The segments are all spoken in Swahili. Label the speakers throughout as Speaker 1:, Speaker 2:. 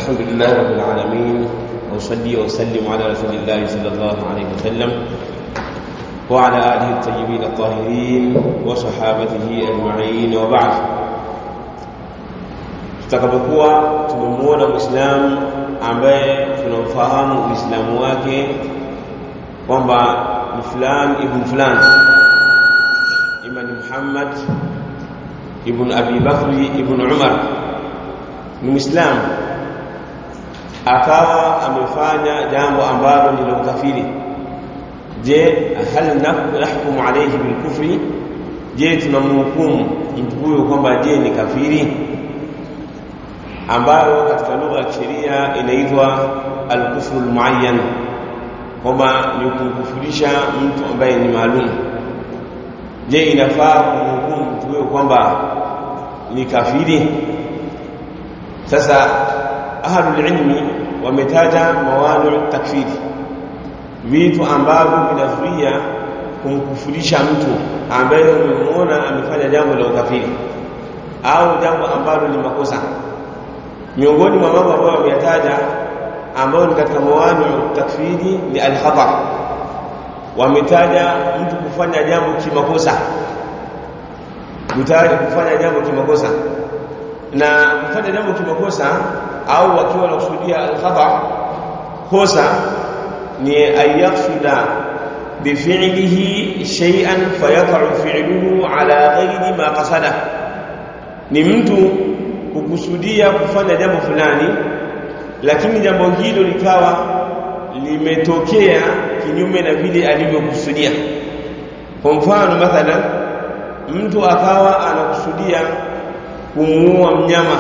Speaker 1: الحمد لله رب العالمين وأصلي وأسلم على رسول الله صلى الله عليه وسلم وعلى آله الطيبين الطاهرين وصحابته أجمعين وبعد tutakapokuwa tumemuona Muislamu ambaye tunamfahamu Uislamu wake kwamba ni fulani ibn fulani ima ni Muhammad ibn Abi Bakri ibn Umar ni Muislamu akawa amefanya jambo ambalo ni la ukafiri je hal nahkumu alayhi bilkufri je tunamhukumu mtu huyo kwamba je ni kafiri ambayo katika lugha ya sheria inaitwa al-kufru al-muayyan kwamba ni kumkufurisha mtu ambaye ni maalum je inafaa kumhukumu mtu huyo kwamba ni kafiri sasa ahlul ilmi wametaja mawani takfiri vitu ambavyo vinazuia kumkufurisha mtu ambaye umemuona amefanya jambo la ukafiri au jambo ambalo ni makosa miongoni mwa mambo ambayo wameyataja ambayo ni katika mawani takfiri ni al-khata wametaja mtu kufanya jambo kimakosa mtaja kufanya jambo kimakosa na kufanya jambo kimakosa au wakiwa wanakusudia al-khata kosa ni ayaqsuda bifi'lihi shay'an fayaqa'u fi'luhu ala ghairi ma qasada ni mtu kukusudia kufanya jambo fulani lakini jambo hilo likawa limetokea kinyume na vile alivyokusudia kwa mfano mathalan mtu akawa anakusudia kumuua mnyama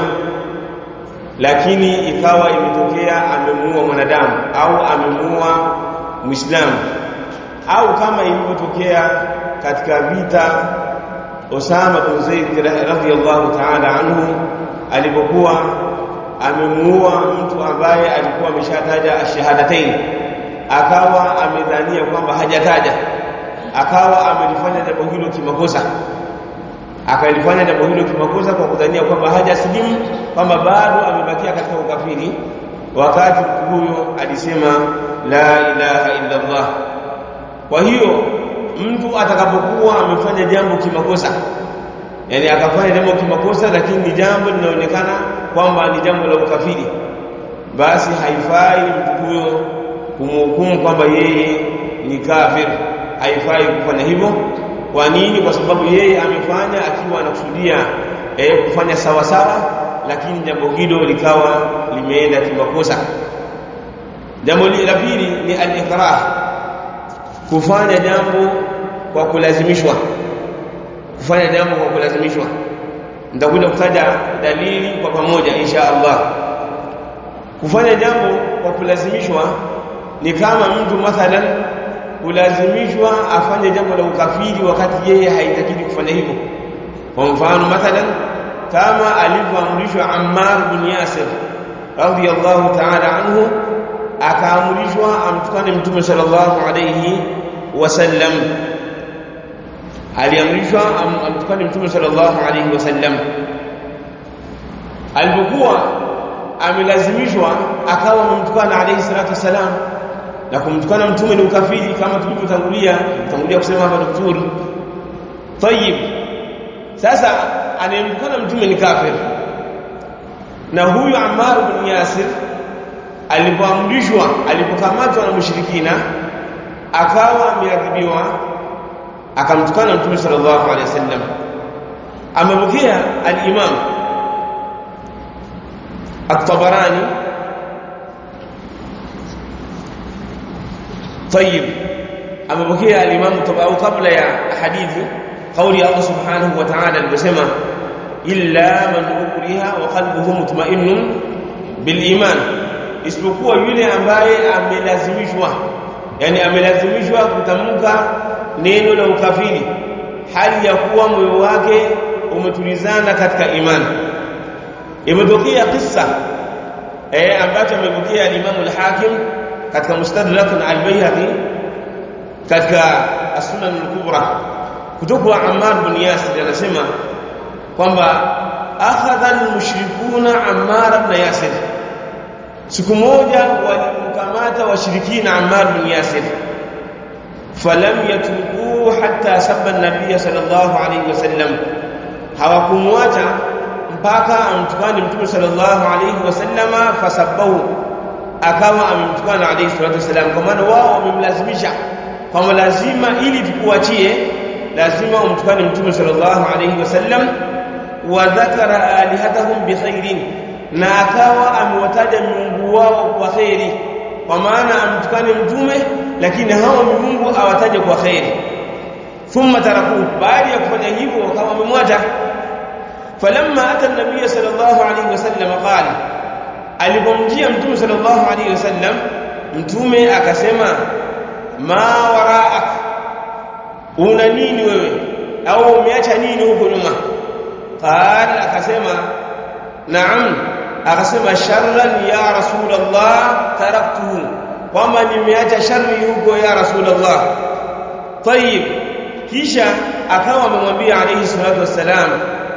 Speaker 1: lakini ikawa imetokea amemuua mwanadamu au amemuua muislamu au kama ilivyotokea katika vita Osama bin Zaid radhiyallahu ta'ala anhu alipokuwa amemuua mtu ambaye alikuwa ameshataja ashahadatain akawa amedhania kwamba hajataja akawa amelifanya jambo hilo kimakosa akalifanya jambo hilo kimakosa kwa kudhania kwamba hajasilimu kwamba bado amebakia katika ukafiri wakati mtu huyo alisema la ilaha illa Allah kwa hiyo mtu atakapokuwa amefanya jambo kimakosa yani akafanya jambo kimakosa lakini ni jambo linaonekana kwamba ni jambo la ukafiri basi haifai mtu huyo kumhukumu kwamba yeye ni kafir haifai kufanya hivyo kwa nini kwa sababu yeye amefanya akiwa anakusudia eh, kufanya sawa sawa lakini jambo hilo likawa limeenda kimakosa jambo la pili ni al-ikrah kufanya jambo kwa kulazimishwa kufanya jambo kwa kulazimishwa nitakuja kutaja dalili kwa pamoja insha Allah kufanya jambo kwa kulazimishwa ni kama mtu mathalan kulazimishwa afanye jambo la ukafiri wakati yeye haitakidi kufanya hivyo kwa mfano mathalan kama alivyoamrishwa Ammar bin Yasir radhiyallahu ta'ala anhu akaamrishwa amtukane mtume sallallahu alayhi wasallam aliamrishwa amtukane mtume sallallahu alayhi wasallam alipokuwa amelazimishwa akawa amemtukana alayhi salatu wasalam na kumtukana mtume ni ukafiri kama tulivyotangulia tangulia kusema hapa daktari tayib sasa anayemtukana mtume ni kafir na huyu Ammar bin Yasir alipoamrishwa alipokamatwa na mushrikina akawa ameadhibiwa akamtukana mtume sallallahu alaihi wasallam amepokea al-Imam at-Tabarani طيب amepokea al-Imam au kabla ya hadithi kauli ya Allah subhanahu wa ta'ala aliposema illa man ukriha wa qalbuhu mutma'innun bil iman isipokuwa yule ambaye amelazimishwa yani amelazimishwa kutamka neno la ukafiri hali ya kuwa moyo wake umetulizana katika imani imetokea kisa eh ambacho amepokea Imam al-Hakim katika Mustadrak al-Bayhaqi katika As-Sunan al-Kubra kutoka Ammar bin Yasir anasema kwamba akhadha al-mushrikuna Ammar ibn Yasir siku moja walimkamata washirikina Ammar bin Yasir falam yatrukuhu hatta sabba an-nabiy sallallahu alayhi wasallam hawakumwacha mpaka amtukane mtume sallallahu alayhi wasallama fasabbahu akawa amemtukana alayhi salatu wasallam kwa maana wao wamemlazimisha kwamba lazima ili tukuachie lazima umtukane mtume sallallahu alayhi wasallam wa dhakara alihatahum bikhairin na akawa amewataja miungu wao kwa khairi kwa maana amtukane mtume lakini hao miungu awataje kwa khairi thumma taraku baada ya kufanya hivyo wakawa wamemwacha falamma ata an-nabiy sallallahu alayhi wasallam qala alipomjia mtume sallallahu alayhi wasallam mtume akasema ma waraak una nini wewe au umeacha nini huko nyuma qala akasema naam akasema sharran ya rasulullah taraktuhu kwamba nimeacha shari huko ya rasulullah tayib kisha akawa amemwambia alayhi salatu wassalam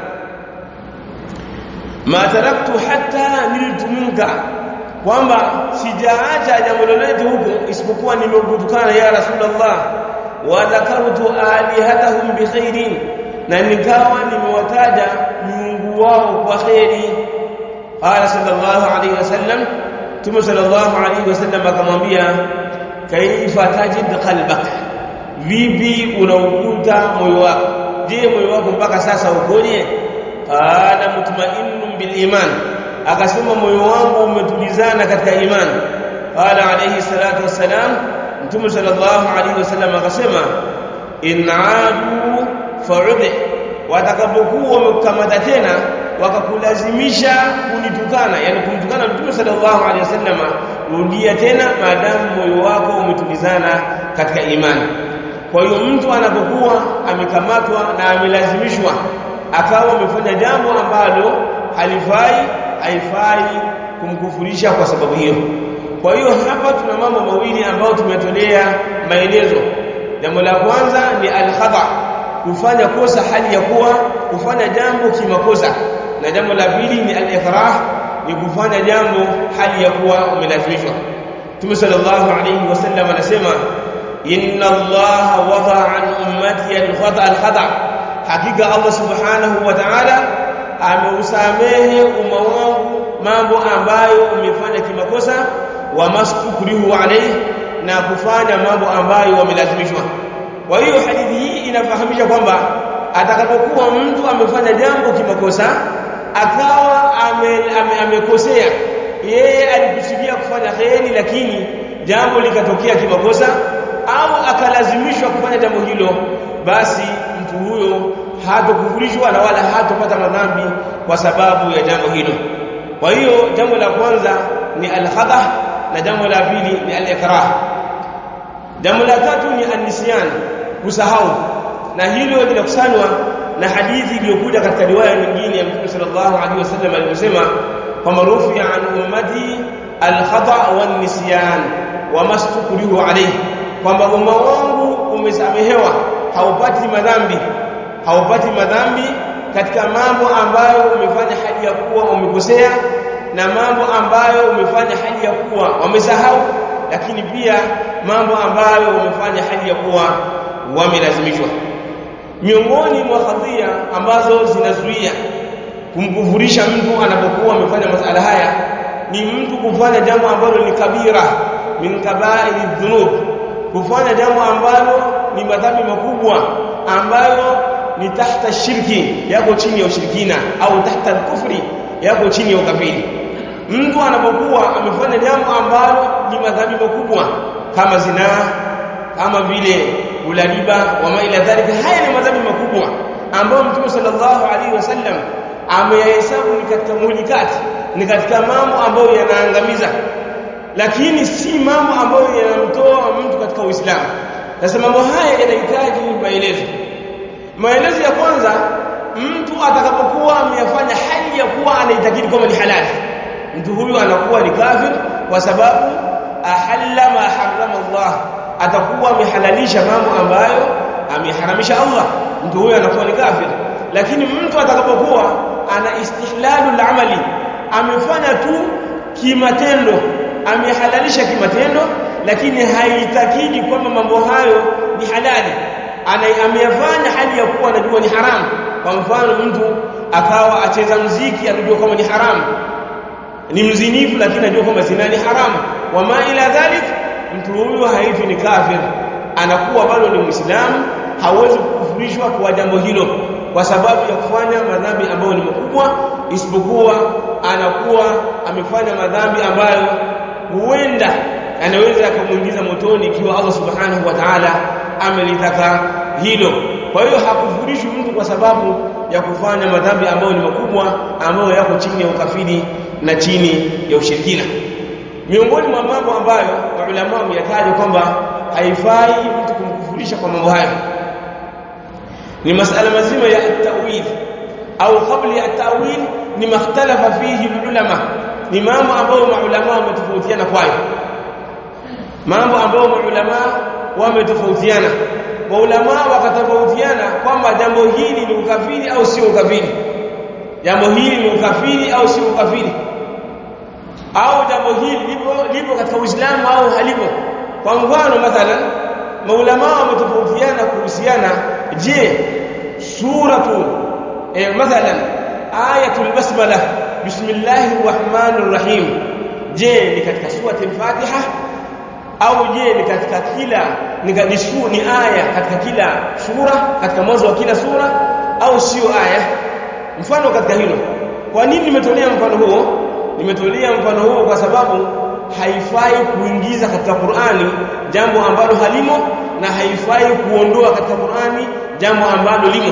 Speaker 1: ma taraktu hatta niltu minka kwamba sijaacha jambo lolote huko isipokuwa nimekutukana ya rasulullah wa dhakartu alihatahum bikhairin na nikawa nimewataja miungu wao kwa khairi qala sallallahu alayhi wasallam tume sallallahu alayhi wasallam akamwambia kaifa tajid qalbak vipi unaukuta moyo wako je moyo wako mpaka sasa ukoje qala mutma'innun bil iman akasema moyo wangu umetulizana katika imani qala alayhi salatu wassalam mtume sallallahu alayhi wasallam akasema in aadu fa'ud watakapokuwa wamekamata tena wakakulazimisha kunitukana yani kumtukana mtume sallallahu alaihi wasallam rudia tena maadamu moyo wako umetulizana katika imani kwa hiyo mtu anapokuwa amekamatwa na amelazimishwa akawa amefanya jambo ambalo halifai haifai kumkufurisha kwa sababu hiyo kwa hiyo hapa tuna mambo mawili ambayo tumetolea maelezo jambo la kwanza ni al-khata kufanya kosa hali ya kuwa kufanya jambo kimakosa na jambo la pili ni al-ikrah ni kufanya jambo hali ya kuwa umelazimishwa Mtume sallallahu alayhi wasallam anasema inna Allah wada an ummati al-khata al-khata hakika Allah subhanahu wa ta'ala ameusamehe umma wangu mambo ambayo umefanya kimakosa wa mastukrihu alayhi na kufanya mambo ambayo wamelazimishwa kwa hiyo hadithi hii inafahamisha kwamba atakapokuwa mtu amefanya jambo kimakosa akawa amekosea ame, ame yeye alikusudia kufanya kheri lakini jambo likatokea kimakosa au akalazimishwa kufanya jambo hilo basi mtu huyo hatokufurishwa na wala hatopata madhambi kwa sababu ya jambo hilo kwa hiyo jambo la kwanza ni al-khata na jambo la pili ni al-ikrah jambo la tatu ni an-nisyan kusahau na hilo linakusanywa na hadithi iliyokuja katika riwaya nyingine ya Mtume sallallahu alaihi wasallam aliyosema kwamba rufi'a an ummati al-khata wan nisyan wa mastukrihu alayhi kwamba umma wangu umesamehewa haupati madhambi haupati madhambi katika mambo ambayo umefanya hali ya kuwa umekosea na mambo ambayo umefanya hali ya kuwa wamesahau lakini pia mambo ambayo umefanya hali ya kuwa wamelazimishwa miongoni mwa kadhia ambazo zinazuia kumkufurisha mtu anapokuwa amefanya masala haya ni mtu kufanya jambo ambalo ni kabira min kabairi dhunub kufanya jambo ambalo ni madhambi makubwa ambayo ni tahta shirki yako chini ya ushirikina au tahta kufri yako chini ya ukafiri mtu anapokuwa amefanya jambo ambalo ni madhambi makubwa kama zinaa kama vile ulaliba wa maila dhalika haya ni madhambi makubwa ambayo mtume sallallahu alaihi wasallam ameyahesabu ni katika muhlikati ni katika mambo ambayo yanaangamiza lakini si mambo ambayo yanamtoa mtu katika Uislamu sasa mambo haya yanahitaji maelezo maelezo ya kwanza mtu atakapokuwa ameyafanya hali ya kuwa anaitakidi kwamba ni halali mtu huyu anakuwa ni kafir kwa sababu ahalla ma harrama Allah atakuwa amehalalisha mambo ambayo ameharamisha Allah mtu huyu anakuwa ni kafir lakini mtu atakapokuwa ana istihlalu amali amefanya tu kimatendo amehalalisha kimatendo lakini haitakidi kwamba mambo hayo ni halali ameyafanya hali ya kuwa anajua ni haramu kwa mfano mtu akawa acheza mziki anajua kama ni haramu ni mzinifu lakini anajua kwamba zina ni haramu wama ila dhalik mtu huyo haitwi ni kafir anakuwa bado ni muislamu hawezi kukufurishwa kwa jambo hilo kwa sababu ya kufanya madhambi ambayo ni makubwa isipokuwa anakuwa amefanya madhambi ambayo huenda anaweza akamuingiza motoni ikiwa Allah subhanahu wa ta'ala amelitaka hilo kwa hiyo hakufurishwi mtu kwa sababu ya kufanya madhambi ambayo ni makubwa ambayo yako chini ya ukafiri na chini ya ushirikina miongoni mwa mambo ambayo maulama wameyataja kwamba haifai mtu kumkufurisha kwa mambo hayo ni masala mazima ya at-ta'wil au kabla ya at-ta'wil ni makhtalafa fihi ulama ni mambo ambayo maulama wametofautiana kwayo mambo ambayo maulama wametofautiana maulama wakatofautiana kwamba jambo hili ni ukafiri au sio ukafiri jambo hili ni ukafiri au sio ukafiri au jambo hili lipo lipo katika Uislamu au halipo kwa mfano mathalan maulama wametofautiana kuhusiana je suratu eh, mathalan ayatul basmala bismillahir rahmanir rahim je ni katika surati al-fatiha au je ni katika kila ni, ni, su, ni aya katika kila sura katika mwanzo wa kila sura au sio aya mfano katika hilo kwa nini nimetolea mfano huo nimetolea mfano huo kwa sababu haifai kuingiza katika Qur'ani jambo ambalo halimo na haifai kuondoa katika Qur'ani jambo ambalo limo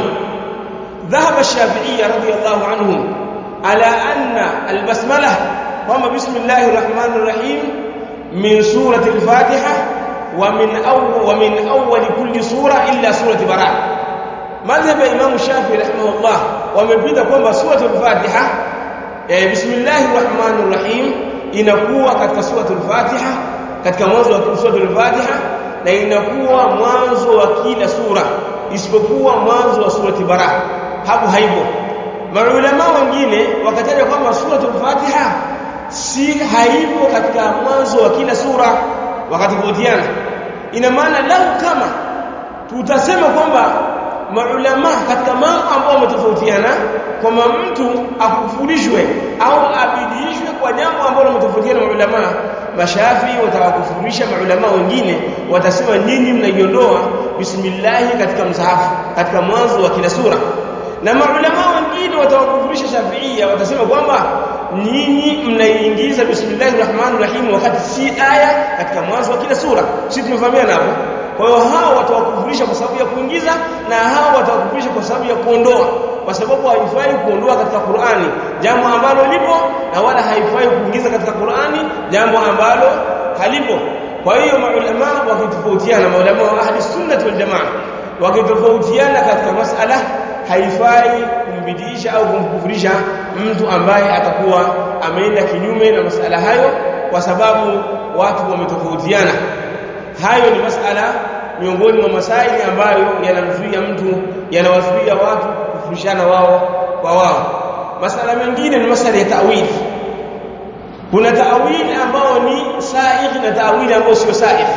Speaker 1: ذهب الشافعي رضي الله عنهم على أن البسملة قام بسم الله الرحمن الرحيم من سورة الفاتحة ومن أول, ومن أول كل سورة إلا سورة براءة مذهب إمام الشافعي رحمه الله ومبدا kwamba سورة الفاتحة بسم الله الرحمن الرحيم inakuwa katika suratul Fatiha katika mwanzo wa suratul Fatiha na inakuwa mwanzo wa kila sura isipokuwa mwanzo wa surati Bara hapo haipo maulama wengine wakataja kwamba suratul Fatiha si haipo katika mwanzo wa kila sura wakatofautiana ina maana lau kama tutasema kwamba maulama katika mambo ambao wametofautiana kwamba mtu akufurishwe au abidishwe kwa jambo ambalo wametofautiana maulama mashafi watawakufurisha maulama wengine watasema nyinyi mnaiondoa bismillah katika msahafu katika mwanzo wa kila sura na maulama wengine watawakufurisha shafiia watasema kwamba nyinyi mnaiingiza bismillahir rahmanir rahim wakati si aya katika mwanzo wa kila sura sisi tumefahamiana hapo kwa hiyo hao watawakufurisha kwa sababu ya kuingiza na hao watawakufurisha kwa sababu ya kuondoa kwa sababu haifai kuondoa katika Qur'ani jambo ambalo lipo na wala haifai kuingiza katika Qur'ani jambo ambalo halipo kwa hiyo maulama wakitofautiana maulama wa ahli sunnah wal jamaa wakitofautiana katika masala haifai kumbidisha au kumkufurisha mtu ambaye atakuwa ameenda kinyume na masala hayo kwa sababu watu wametofautiana hayo ni masala miongoni mwa masaili ambayo yanamzuia mtu yanawazuia watu kufurishana wao kwa wao masala mengine ni masala ya ta'wili kuna ta'wili ambao ni sahihi na ta'wili ambao sio sahihi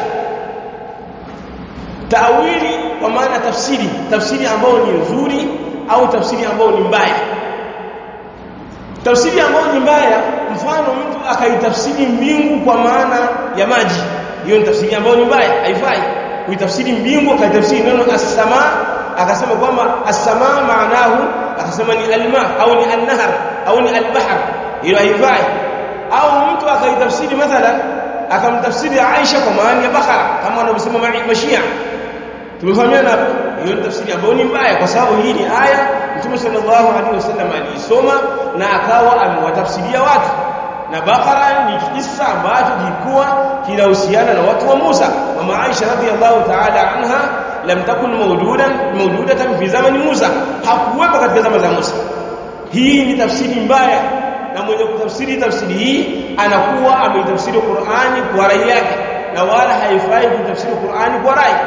Speaker 1: ta'wili kwa maana tafsiri tafsiri ambayo ni nzuri au tafsiri ambayo ni mbaya tafsiri ambayo ni mbaya mfano mtu akaitafsiri mbingu kwa maana ya maji hiyo ni tafsiri ambayo ni mbaya haifai kuitafsiri mbingu akaitafsiri neno as-sama akasema kwamba as-sama maanahu akasema ni alma au ni an-nahar au ni al-bahr hiyo haifai au mtu akaitafsiri mathalan akamtafsiri Aisha kwa maana ya bakara kama wanavyosema mashia tumefahamiana hapo hiyo ni tafsiri ambayo ni mbaya kwa sababu hii ni aya Mtume sallallahu alaihi wasallam aliisoma na akawa amewatafsiria watu na Bakara ni kisa ambacho kilikuwa kinahusiana na watu wa Musa mama Aisha radhiallahu ta'ala anha lam takun mawjudan mawjudatan fi zamani Musa hakuwepo katika zama za Musa hii ni tafsiri mbaya na mwenye kutafsiri tafsiri hii anakuwa ameitafsiri Qur'ani kwa rai yake na wala haifai kutafsiri Qur'ani kwa rai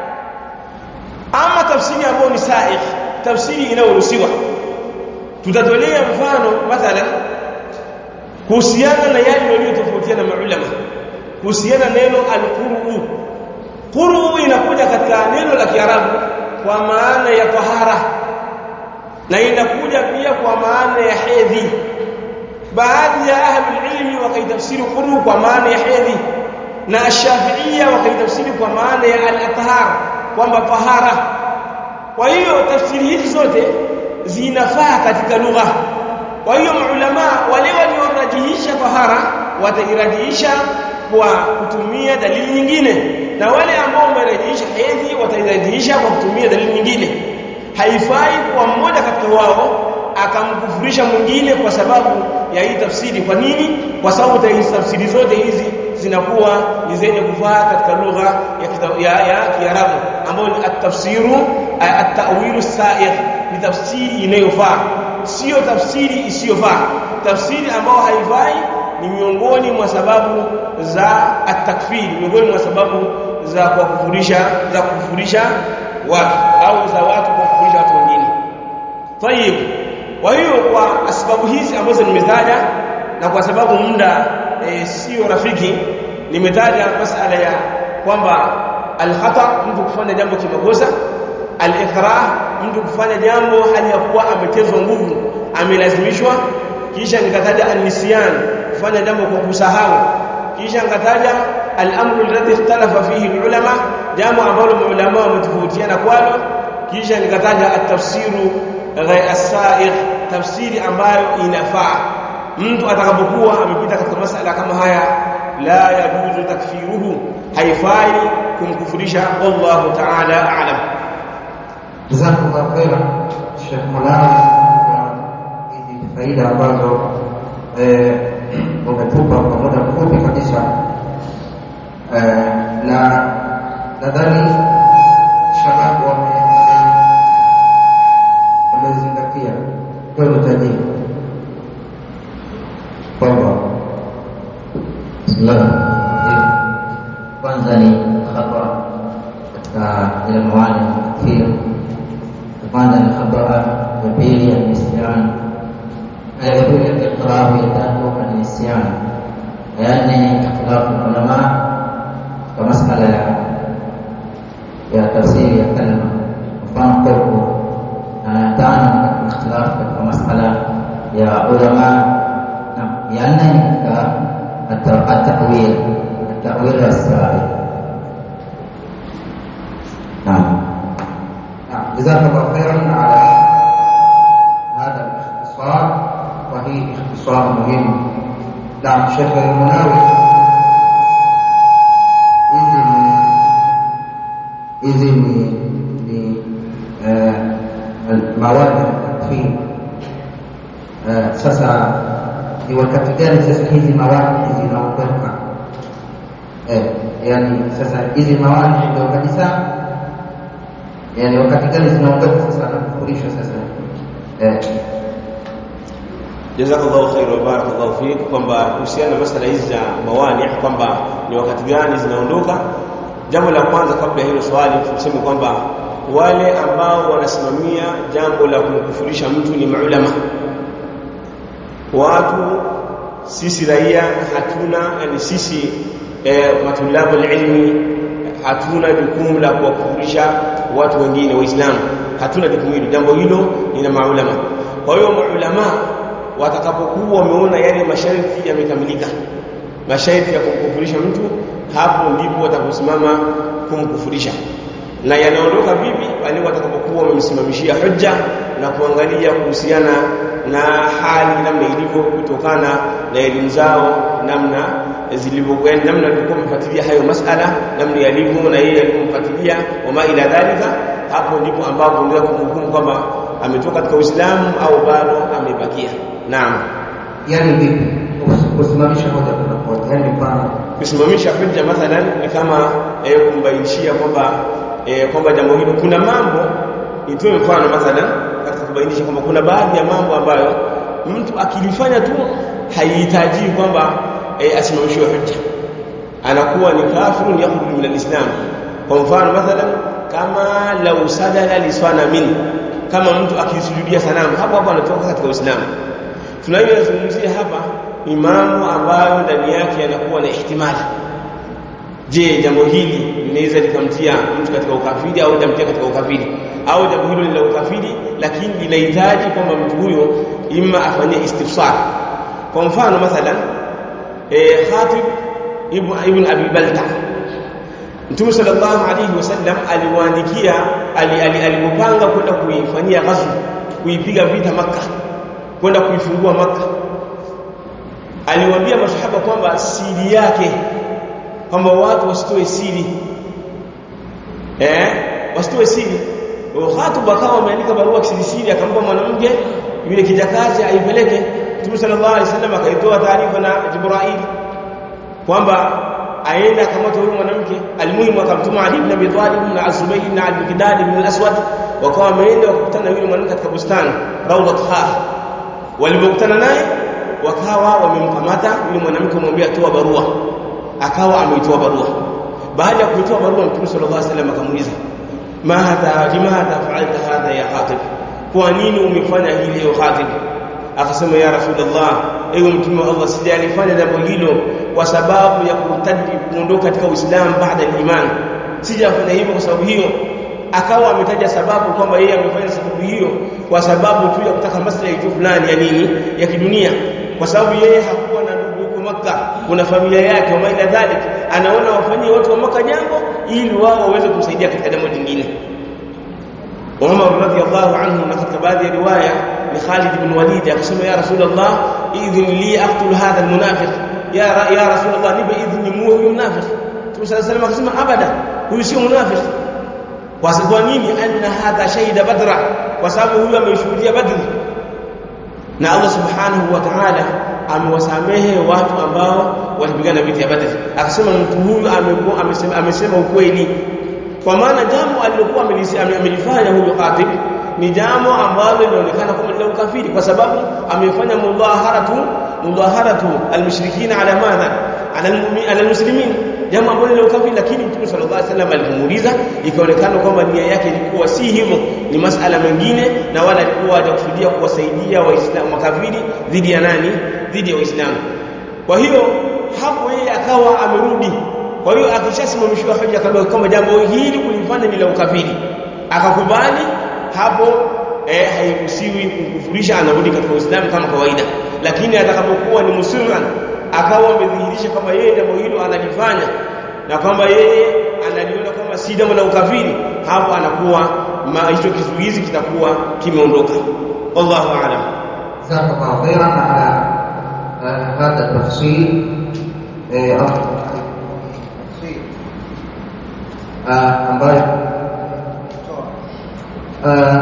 Speaker 1: ama tafsiri ambayo ni sahihi tafsiri inayoruhusiwa tutatolea mfano mathalan kuhusiana na yale waliotofautiana maulama kuhusiana neno alquru quru inakuja katika neno la Kiarabu kwa maana ya tahara na inakuja pia kwa maana ya hedhi baadhi ya ahli ilmi wakaitafsiri quru kwa maana ya hedhi na ash-shafi'iyya wakaitafsiri kwa maana ya al-athhar kwamba tahara kwa hiyo tafsiri hizi zote zinafaa katika lugha kwa hiyo maulama wale waliorajihisha tahara watairajihisha kwa kutumia dalili nyingine na wale ambao wamerajihisha hedhi watairajihisha kwa kutumia dalili nyingine haifai kwa mmoja katika wao akamkufurisha mwingine kwa sababu ya hii tafsiri kwa nini kwa sababu tafsiri zote hizi zinakuwa ni zenye kufaa katika lugha ya ya, ya Kiarabu ambayo ni at-tafsiru at-ta'wilu sa'ir ni tafsiri inayofaa sio tafsiri isiyofaa tafsiri ambayo haifai ni miongoni mwa sababu za at-takfiri miongoni mwa sababu za kukufurisha za kukufurisha watu au za watu kukufurisha watu wengine tayib kwa hiyo kwa sababu hizi ambazo nimetaja na kwa sababu muda e, sio rafiki nimetaja masala ya kwamba al-khata mtu kufanya jambo kimakosa al-ikrah mtu kufanya jambo hali ya kuwa ametezwa nguvu amelazimishwa kisha nikataja an-nisyan kufanya jambo kwa kusahau kisha nikataja al-amru alladhi ikhtalafa fihi ulama jambo ambalo maulama wametofautiana kwalo kisha nikataja at-tafsiru ghayr as-sa'igh tafsiri ambayo inafaa mtu atakapokuwa amepita katika masala kama haya la yajuzu takfiruhu haifai kumkufurisha wallahu ta'ala a'lam
Speaker 2: jazakumullahu khairan Sheikh Mulana kwa hizi faida ambazo eh umetupa kwa muda mfupi kabisa eh na nadhani shababu wame wamezingatia kwa mtaji kwamba
Speaker 3: Bismillah. Kwanza ni khata katika ile mawani ya takfir. Kwanza ni khata ya pili ya nisyan. Ya pili ya iqrar ya tatu ya nisyan. Ya nne ikhtilafu ulama kwa masala ya ya tafsiri ya kalma mfano qurbu na ya tano ni ikhtilafu katika masala ya ulama ya nne ni katika التأويل التأويل السابق نعم
Speaker 2: نعم جزاك الله خيرا على هذا الاختصار وهي اختصار مهم نعم شيخ المناوي hizi ni hizi ni ni eh, mawadi ya takfir eh, sasa ni wakati gani sasa hizi mawadi zinaondoka eh, yani sasa hizi mawadi ndio kabisa yani wakati gani zinaondoka sasa na kufurishwa sasa eh,
Speaker 1: jazakallahu khair wa barakallahu fik kwamba kuhusiana na masala hizi za mawani kwamba ni wakati gani zinaondoka jambo la kwanza kabla hilo swali tuseme kwamba wale ambao wanasimamia jambo la kumkufurisha mtu ni maulama watu sisi raia hatuna yani sisi e, matulabu ilmi hatuna jukumu la kuwakufurisha watu wengine waislamu hatuna jukumu hilo jambo hilo ni la maulama kwa hiyo maulama watakapokuwa wameona yale masharti yamekamilika masharti ya kumkufurisha mtu hapo ndipo watakosimama kumkufurisha na yanaondoka vipi pale watakapokuwa wamemsimamishia hujja na kuangalia kuhusiana na hali namna ilivyo kutokana na elimu zao namna zilivyokwenda namna alivyokuwa mfuatilia hayo masala namna yalivyo na yeye alivyomfuatilia wama ila dhalika hapo ndipo ambapo ndio kumhukumu kwamba ametoka katika Uislamu au bado amebakia naam
Speaker 2: yani vipi kusimamisha hoja tunapote yani mfano
Speaker 1: kusimamisha hujja mathalan ni kama eh, kumbainishia kwamba eh, kwamba jambo hilo kuna mambo nitoe mfano mathalan katika kubainisha kwamba kuna baadhi ya mambo ambayo mtu akilifanya tu haihitaji kwamba eh, asimamishiwe hujja anakuwa ni kafirun yakhruju min alislam kwa mfano mathalan kama lau sadala lisanamin kama mtu akisujudia sanamu hapo hapo anatoka katika uislamu tunayozungumzia hapa ni mambo ambayo ndani yake yanakuwa na ihtimali je jambo hili linaweza likamtia mtu katika ukafiri au litamtia katika ukafiri au jambo hilo ni la ukafiri lakini linahitaji kwamba mtu huyo ima afanyie istifsar kwa mfano mathalan eh, Khatib ibn, ibn Abi Balta Mtume sallallahu alayhi wasallam aliwaandikia alipopanga kwenda kuifanyia ghazw kuipiga vita maka kwenda kuifungua maka aliwaambia masahaba kwamba siri yake kwamba watu wasitoe siri eh wasitoe siri Khatib akawa ameandika barua kisirisiri akampa mwanamke yule kijakazi aipeleke Mtume sallallahu alaihi wasallam akaitoa taarifa na Jibril kwamba aenda akamata huyu mwanamke almuhimu akamtuma Ali ibn Abi Talib na Azubayr na Al-Miqdad ibn Al-Aswad wakawa wameenda wakakutana yule mwanamke katika bustani Rawdat Khaf walipokutana naye wakawa wamemkamata yule mwanamke kumwambia toa barua akawa ameitoa barua baada ya kuitoa barua Mtume sallallahu alaihi wasallam akamuuliza madha limadha fa'alta hadha ya Khatib kwa nini umefanya hili ya Khatib akasema ya rasulullah ewe mtume wa Allah sijalifanya jambo hilo kwa sababu ya kurtadi kuondoka katika uislamu baada ya iman sijafanya hivyo kwa sababu hiyo akawa ametaja sababu kwamba yeye amefanya sababu hiyo kwa sababu tu ya kutaka maslahi tu fulani ya nini ya kidunia kwa sababu yeye hakuwa na ndugu huko Makka kuna familia yake wa maila dhalik anaona wafanyie watu wa Makka jambo ili wao waweze kumsaidia katika jambo lingine Umar radhiallahu anhu na katika baadhi ya riwaya ni Khalid ibn Walid akasema ya Rasulullah idhin li aqtul hadha almunafiq ya ya Rasulullah nipe idhni muue huyu munafiq Mtume sallallahu alayhi akasema abada huyu sio munafiq kwa sababu nini anna hadha shahida badra kwa sababu huyu ameshuhudia badri na Allah subhanahu wa ta'ala amewasamehe watu ambao walipigana vita ya badri akasema mtu huyu amekuwa amesema, amesema ukweli kwa maana jambo alilokuwa amelifanya huyo Khatib ni jambo ambalo linaonekana kama la ukafiri kwa sababu amefanya mudhaharatu mudhaharatu almushrikina ala madha ala ala almuslimin jambo ambalo ni ukafiri lakini Mtume sallallahu alaihi wasallam alipomuuliza ikaonekana kwamba nia yake ilikuwa si hivyo ni masala mengine na wala alikuwa hajakusudia kuwasaidia waislamu makafiri dhidi ya nani dhidi ya waislamu kwa hiyo hapo yeye akawa amerudi kwa hiyo akishasimamishwa hoja kama kama jambo hili kulifanya ni la ukafiri akakubali hapo eh hairuhusiwi kumkufurisha anarudi katika Uislamu kama kawaida lakini atakapokuwa ni musliman akawa amedhihirisha kama yeye jambo hilo analifanya na kwamba yeye analiona kama si jambo la ukafiri hapo anakuwa hicho kizuizi kitakuwa kimeondoka wallahu aalam
Speaker 2: jazakallahu khairan ala hadha tafsil ambayo